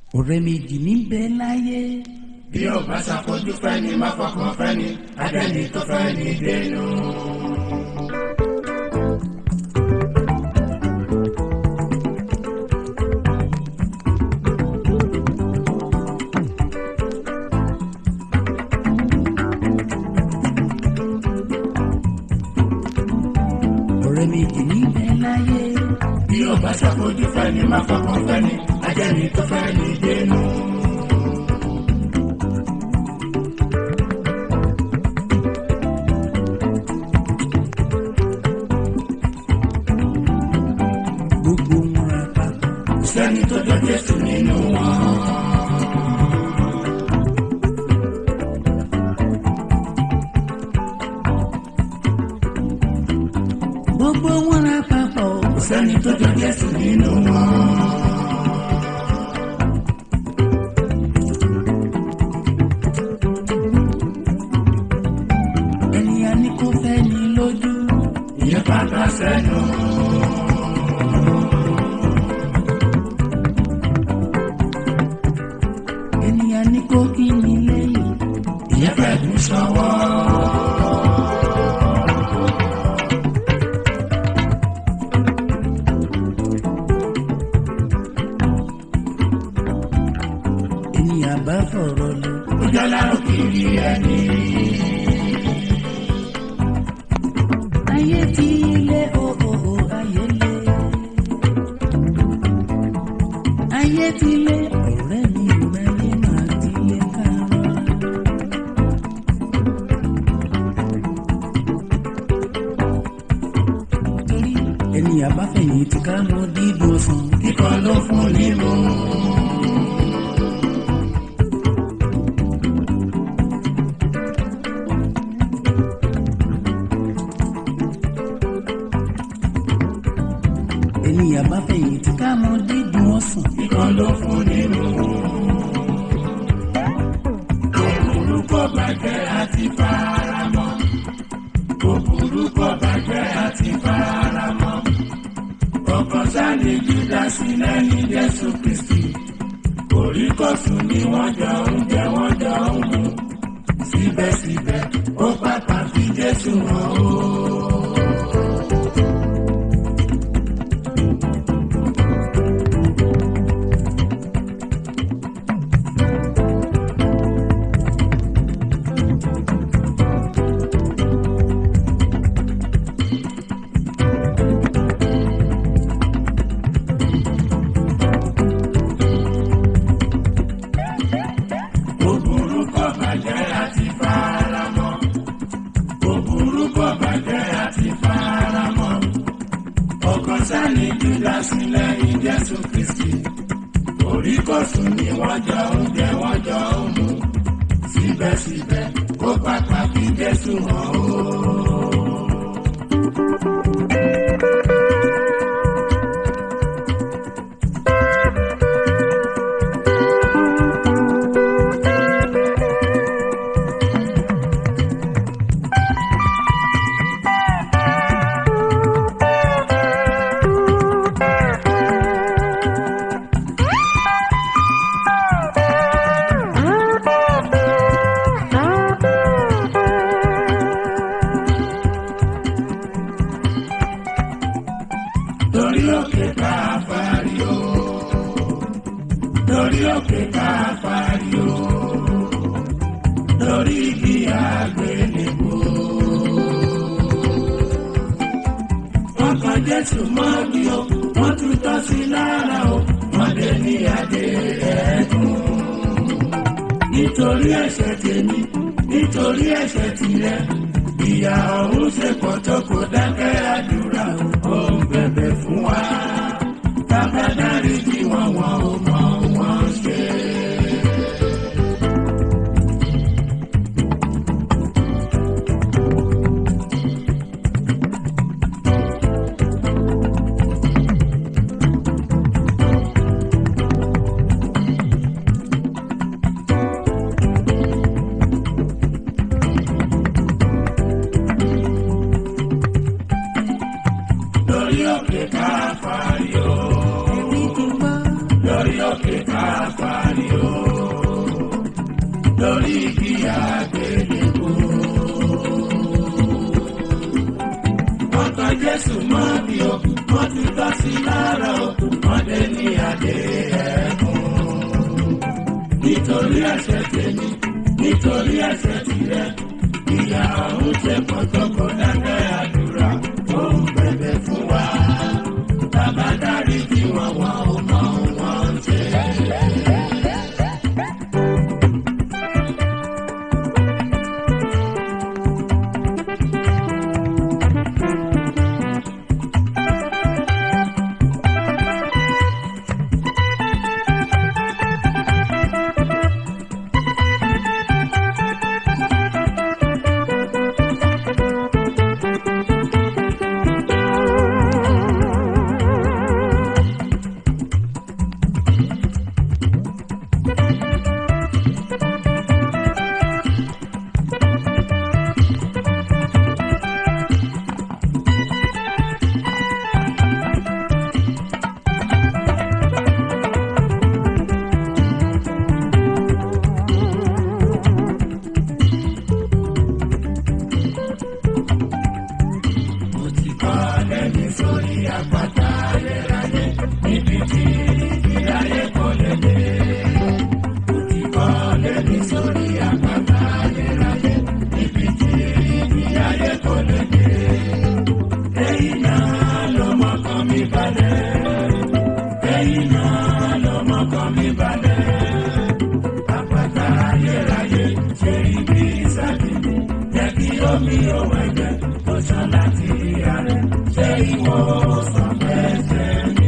ọ̀rẹ́ méjì níbẹ̀ láyé. bí ó bá ṣàfojú fẹ́ni má fọkàn fẹ́ni adẹ́ni tó fẹ́ni dénú. ọ̀rẹ́ méjì níbẹ̀ láyé. bí ó bá ṣàfojú fẹ́ni má fọkàn fẹ́ni adẹ́ni tó fẹ́ni dénú. gbogbo wọn ra papọ̀. kò sẹ́ni tó jọ Jésù nínú wọn. gbogbo wọn ra papọ̀. kò sẹ́ni tó jọ Jésù nínú wọn. ènìyàn ní kò fẹ́ ní lójú. ìyẹn pátá sẹ́nu. ènìyàn ní kò kí ní lẹ́yìn. ìyẹn fẹ́ dùn sọ́wọ́. ènìyàn bá fọ̀rọ̀ lọ. ó jọ lárò kiri ẹni. ayé ti lé o o o ayé lé. ayé ti lé ọ̀rẹ́ mi ìgbàlè máa ti lé kárọ̀. torí ènìyàn bá fẹ̀yìntì ká mọ dídùn ọ̀sán. kíkọ́ ló fún nímú. ènìyàn bá fẹ̀yìntì ká mọ dídùn ọ̀sán. kíkọ́ ló fún nímú. kòkòrò kò bàjẹ́ àti faramọ́. kòkòrò kò bàjẹ́ àti faramọ́. ọkàn sáni júdásì lẹ́yìn Jésù Kristi. kòríkòsùn ni wọ́n jọ ń jẹ wọ́n jọ ń mu. síbẹ̀síbẹ̀ ó pàpà fi Jésù hàn ó. Òbúrú kò bàjẹ́ àti faramọ́. Òbúrú kò bàjẹ́ àti faramọ́. Ọkàn sáni Júdásì lẹ́yìn Jésù Kristi. Oríkọ̀sùn ni wọ́n jọ ń jẹ wọ́n jọ ń mu. Síbẹ̀síbẹ̀ ó pàtàkì Jésù hàn ó. lórí òkè káfárí o lórí òkè káfárí o lórí igi àgbélébùú. wọ́n kan Jésù mọ́ bí o wọ́n tún tọ́ sí lára o wọ́n dé ní adé ẹ̀ẹ́dùn. nítorí ẹ̀ṣẹ̀ tèmi nítorí ẹ̀ṣẹ̀ tirẹ̀ ìyà ọ̀run ṣe pọ̀ tó kò dákẹ́ àdúrà ó ń bẹ̀bẹ̀ fún wa bàbá dáríjì wọn wọn ò mọ wọn ṣe. lórí òkè káfárí o èmi ti gbọ́ lórí sùn mọ́ bí o wọ́n ti tọ́ sí lára o wọ́n dé ní adé ẹ̀kún. nítorí ẹ̀ṣẹ̀ tèmi nítorí ẹ̀ṣẹ̀ tirẹ̀ ìyá ọ̀hún ṣe pọ̀ tó kó dákẹ́ àdúrà ó ń bẹ̀bẹ̀ fún wa. bàbá dárí kí wọ́n wọ́n ò mọ ohun wọ́n ń ṣe. mo ti kọ́ lẹ́ni sórí àpáta ayérayé níbi tí ìdáyé kò lè dé. mo ti kọ́ lẹ́ni sórí àpáta ayérayé níbi tí ìdáyé kò lè dé. ẹ̀yin náà ló mọ́kàn mi balẹ̀. ẹ̀yin náà ló mọ́kàn mi balẹ̀. àpáta ayérayé ṣe ibi ìsàlẹ̀ jẹ́ kí omi òwò ẹ̀jẹ̀ tó ṣàn láti ìyá rẹ̀ ṣe ìwọ sàn fẹsẹ̀ mi.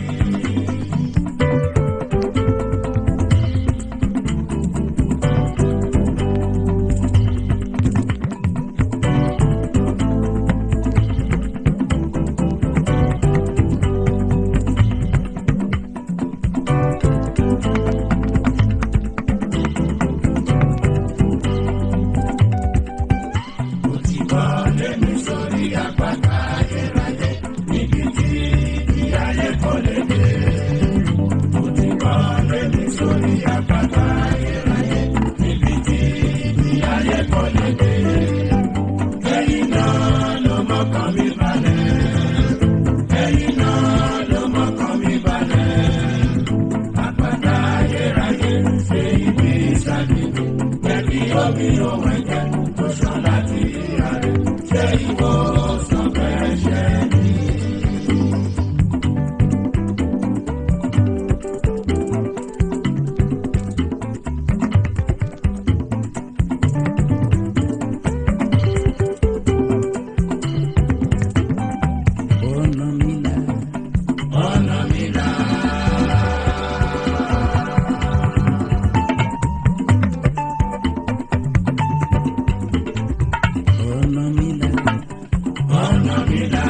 mo ti kọ́ lẹ́nu sórí àpáta ayérayé níbi tí ìdí ayé kò lè dé. mo ti kọ́ lẹ́nu sórí àpáta ayérayé níbi tí ìdí ayé kò lè dé. ẹ̀yin náà ló mọ́kàn mi balẹ̀. ẹ̀yin náà ló mọ́kàn mi balẹ̀. àpáta ayérayé ṣe ibi ìsàlẹ̀ jẹ́ kí omi òun ẹ̀jẹ̀ tó ṣàn láti ìyá rẹ̀ ṣe ìwòsàn fẹsẹ̀ mi. ọ̀nà mi là ọ̀nà mi là. ọ̀nà mi là ọ̀nà mi là.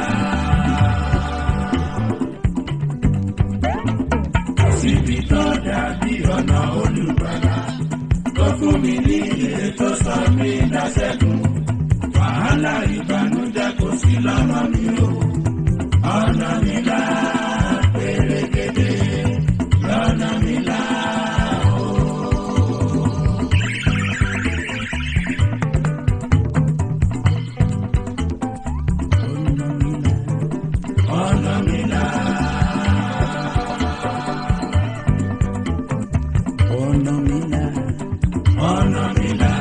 kò síbi tó dàbí ọ̀nà olùgbàlà tó fún mi ní ilé tó sọ mí dáṣẹ́gun wàhálà ìbànújẹ́ kò sí lọ́nà mi o ọ̀nà mi là pérégedé lọ́nà mi là o. ọ̀nà mi là ọ̀nà mi là ọ̀nà mi là ọ̀nà mi là.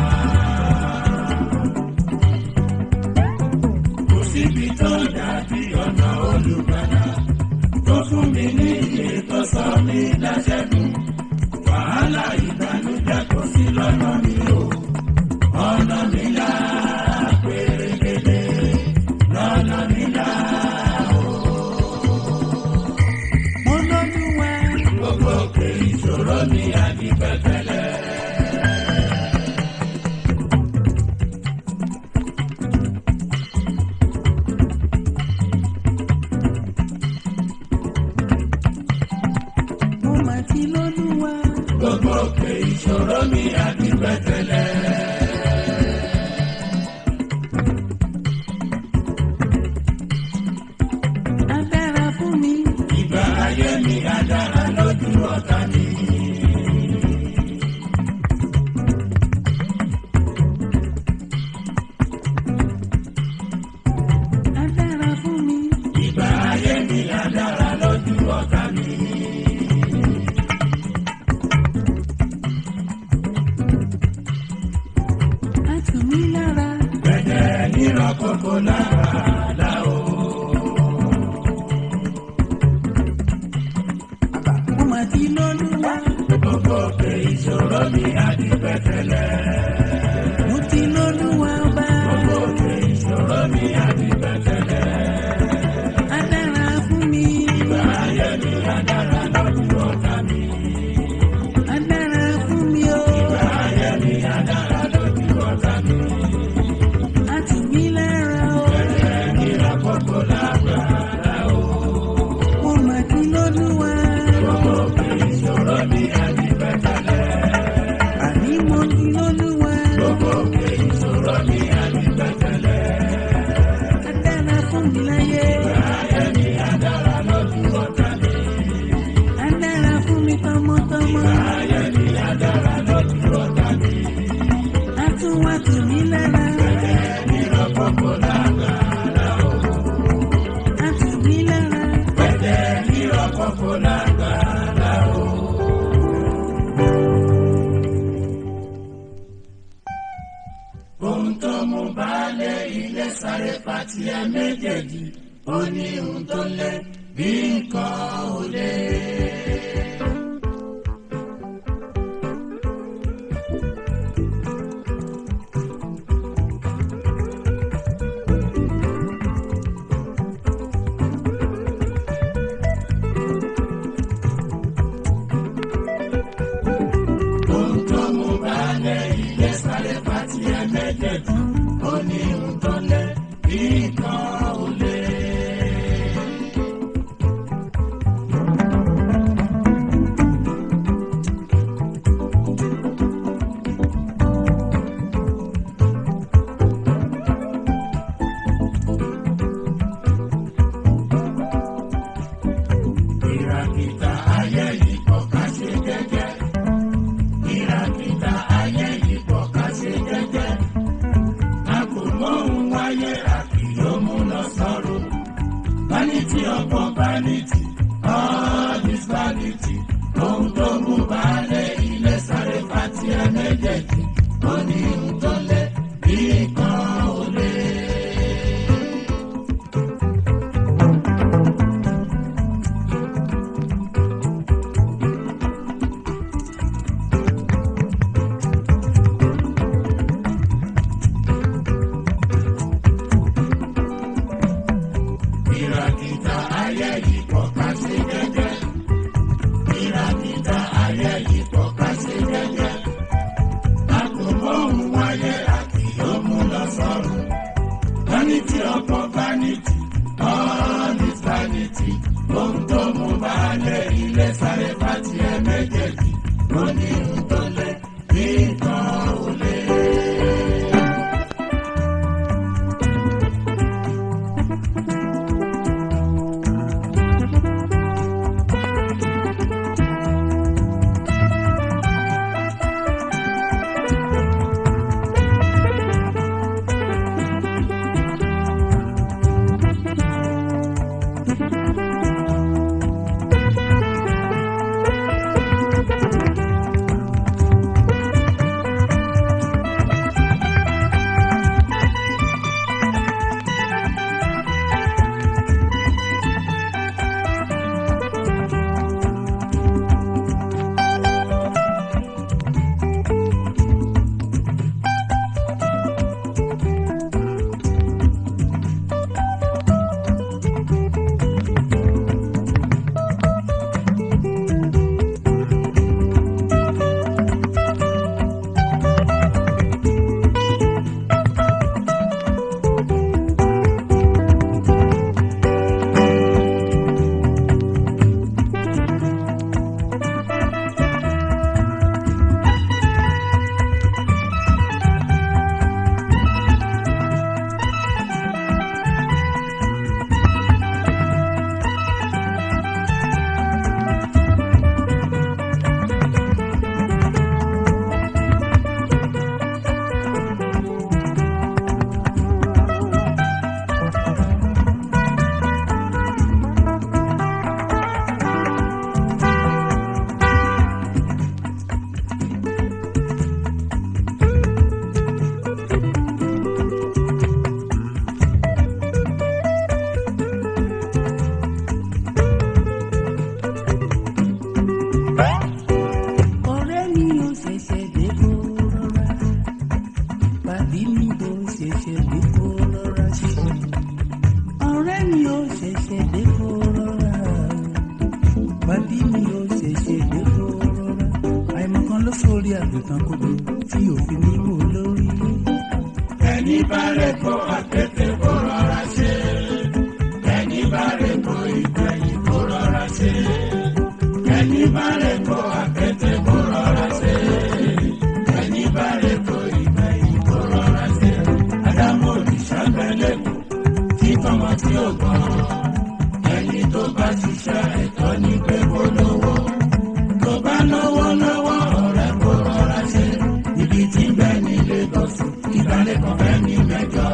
kò síbi tó dàbí ọ̀nà olùgbàlà tó fún mi ní iye tó sọ mí láṣẹ́gun wàhálà ìbànújẹ́ kò sí lọ́nà mi o ọ̀nà mi là pérégedé lọ́nà mi là o. mo lọ́lúwa gbogbo òkè ìṣòro mi àti pẹ̀tẹ́lẹ̀. mo mà ti lọ́lúwa gbogbo òkè ìṣòro mi àti pẹ̀tẹ́lẹ̀. adára fún mi ìgbà ayé mi á dára lójú ọ̀tá mi. adára fún tiẹ̀ méjèèjì ó ní ohun tó lé bí nǹkan ò lé. ohun tó mú baálé ilé sáré bá tiẹ̀ méjèèjì ó ní ohun tó lé bí nǹkan ò lé. ìràkìtà ayé yìí kọ̀ ká ṣe jẹ́jẹ́. ìràkìtà ayé yìí kọ̀ ká ṣe jẹ́jẹ́. a kò mọ ohun wáyé àkì yóò mú lọ sọ́run. vanity upon vanity all is vanity. ohun tó mú baálé ilé sáré fati ẹ méjèèjì. ó ní ohun tó lé bí nǹkan ò lé. ìràkìtà ayé yìí pọ̀ ká ṣe jẹ́jẹ́. ìràkìtà ayé yìí pọ̀ ká ṣe jẹ́jẹ́. a kò mọ ohun wáyé àti yóò mú lọ sọ́run. vanity upon vanity all is vanity. ohun tó mú baálé ilé sáré pàtì ẹ méjèèjì. ó ní ohun tó lé bí nǹkan ò lé. ọ̀rẹ́ mi ò ṣẹ̀ṣẹ̀ dé kó rọra pàdé mi ò ṣẹ̀ṣẹ̀ dé kó rọra ṣe ọ̀rẹ́ mi ò ṣẹ̀ṣẹ̀ dé kó rọra pàdé mi ò ṣẹ̀ṣẹ̀ dé kó rọra àìmọ̀kan ló sórí àgùntàn kodo tí òfin ní wò lórí. ẹni bá rẹ̀ kó àtẹ̀tẹ̀ kó rọra ṣe. ẹni bá rẹ̀ kó ìgbẹ̀yìn kó rọra ṣe. ẹni bá rẹ̀ kó àtẹ̀tẹ̀ kó rọra ṣe. ẹni bá rẹ̀ kó ìgbẹ̀yìn kó rọra ṣe. ádámù olùṣàgbẹ́lẹ̀kùn tí tọmọ tí ò gbọ́. ẹni tó bá ṣiṣẹ́ ẹ̀tọ́ ní pé kó lówó. tó bá lówó lọ́wọ́ ọ̀rẹ́ kó rọra ṣe. ibi tí ń bẹ ní Lagos ìgbàlẹ̀ kan fẹ́ ní mẹ́jọ.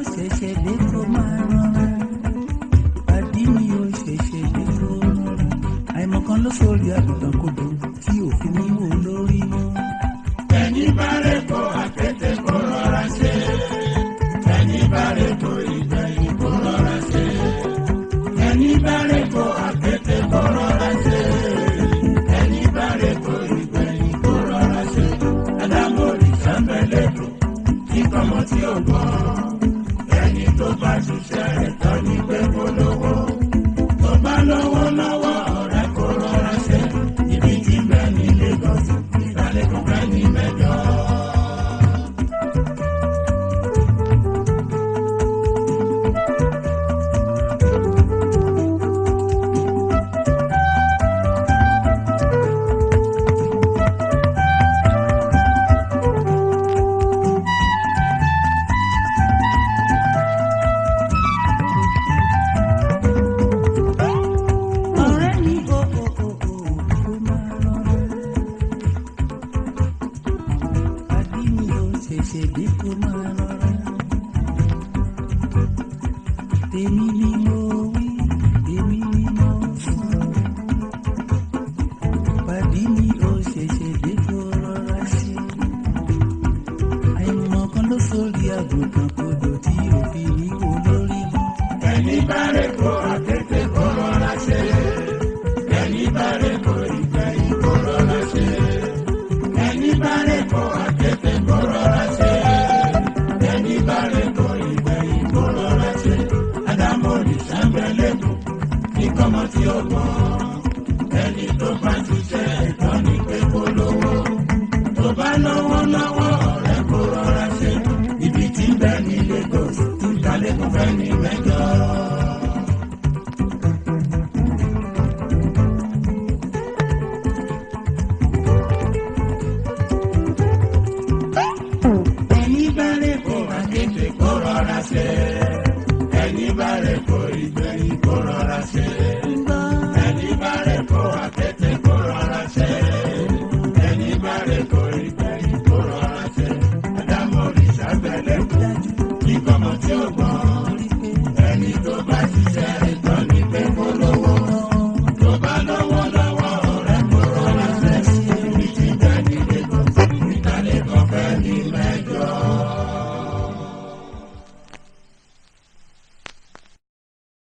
ṣẹ̀ṣẹ̀ dé kó máa rọra pàdí mi ò ṣẹ̀ṣẹ̀ dé kó rọra àìmọ̀kan ló sórí àgùntàn kodò tí òfin ní wò lórí mọ́. ẹni bá rẹ̀ kó àkété kó rọra ṣe ẹni bá rẹ̀ kó ìgbẹ̀yìn kó rọra ṣe ẹni bá rẹ̀ kó àkété kó rọra ṣe ẹni bá rẹ̀ kó ìgbẹ̀yìn kó rọra ṣe adámọ̀rì sábẹ́lẹ́dùn tí kọ́mọ tí ò gbọ́ ẹni tó bá ṣiṣẹ́ rẹ̀ tán ní pé kó lówó tó bá lówó lọ́wọ́ ọ̀rẹ́ kó rọra ṣe ibi tí bẹ́ẹ̀ ní Lagos ìdálẹ́kùn bẹ́ẹ̀ ní mẹ́jọ. ọ̀rẹ́ mi ò ò ò ò kó máa rọra pàdí mi ò ṣẹ̀ṣẹ̀ dé kó máa rọra tèmi ni mo wí tèmi ni mo sọ pàdí mi ò ṣẹ̀ṣẹ̀ dé kó rọra ṣe àìmọ̀kan ló sórí àgùntàn kodò tí òfin ní wò lórí mọ́. ẹni bá rẹ̀ kó àkété kó rọra ṣe ẹni bá rẹ̀ kó ìgbẹ̀yìn kó rọra ṣe ẹni bá rẹ̀ kó àkété kó rọra ṣe ẹni bá rẹ̀ kó ìgbẹ̀yìn kó rọra ṣe adámọ̀rì sábẹ́lẹ́kùn ní kọ́mọ tí ó gbọ́ ẹni tó bá ṣiṣẹ́ ẹ̀tọ́ ní pé kó lówó tó bá lówó lọ́wọ́ ọ̀rẹ́ kó rọra ṣe ibi tí ń bẹ ní Lagos tí kálẹ́kùn fẹ́ ní mẹ́jọ. ẹni bá rẹ̀ kó àkété kó rọra ṣe ẹni bá rẹ̀ kó ìgbẹ́